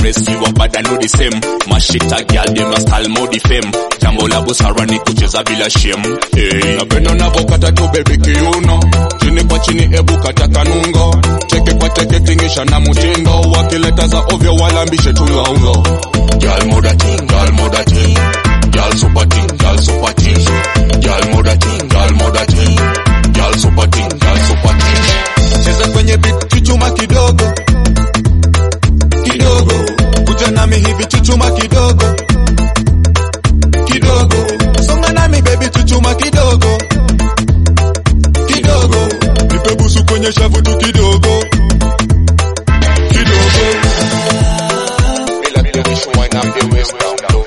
rest you are bad and know the same mashita girl dem na style modi fame jambo la busara ni kucheza bila shame hey. napenda unavyokata tu baby kiuno chini kwa chini ebu kata kanungo teke kwa teke tingisha na mutindo wakileta za ovyo walambishe tulongo girl moda ting girl moda ting girl super ting girl super ting girl moda ting girl moda ting girl super ting girl super ting cheza kwenye beat chuchuma kidogo kidogo kuja nami hivi chuchuma kidogo kidogo songa nami baby chuchuma kidogo kidogo nipe busu kwenye shavu tu kidogo kidogo bila kuonyesha wine up your waist down low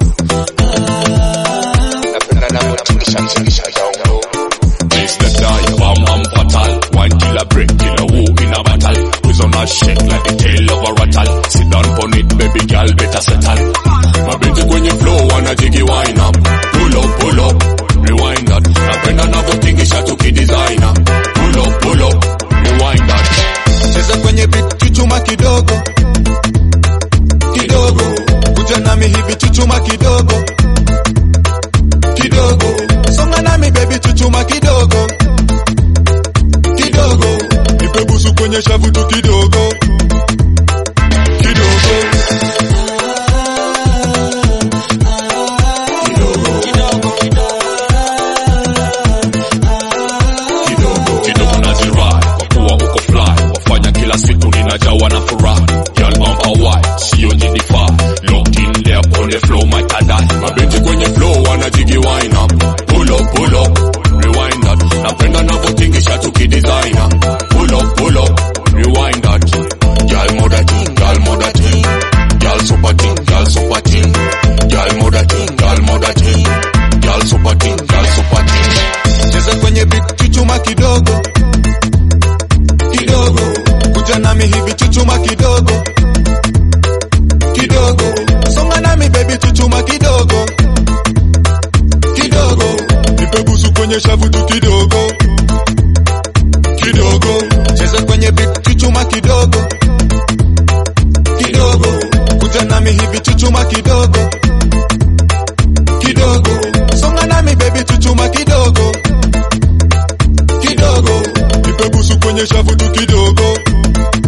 napenda navyotingisha tingisha down low Place the die, bam bam fatal Wine killer break, killer woo in a battle Quiz on a shake like the tail of a rattle Sit down on it, baby girl, better settle Mabinti kwenye flow, wana jigi wine up Pull up, pull up, rewind that Napenda navyotingisha tukidesigner Pull up, pull up, rewind that cheza kwenye beat chuchuma kidogo kidogo kuja nami hivi chuchuma kidogo kidogo songa nami baby chuchuma kidogo kidogo nipe busu kwenye shavu tu kidogo kidogo kidogo kidogo nazirai kwa kuwa uko fly wafanya kila siku ninajawa na furaha girl on a white sio njidifaa locked in there on the flow my tada mabinti kwenye flow wanajigi wine up pull up pull up rewind that napenda navyotingisha tukidesigner pull up pull up rewind that girl moda ting girl moda ting girl super ting girl super ting girl moda ting girl moda ting girl super ting girl super ting cheza kwenye beat chuchuma kidogo kidogo kuja nami hivi chuchuma kidogo kidogo songa nami baby chuchuma kidogo kidogo nipe busu kwenye shavu tu kidogo kidogo cheza kwenye beat chuchuma kidogo kidogo kuja nami hivi chuchuma kidogo kidogo songa nami baby chuchuma kidogo kidogo nipe busu kwenye shavu tu kidogo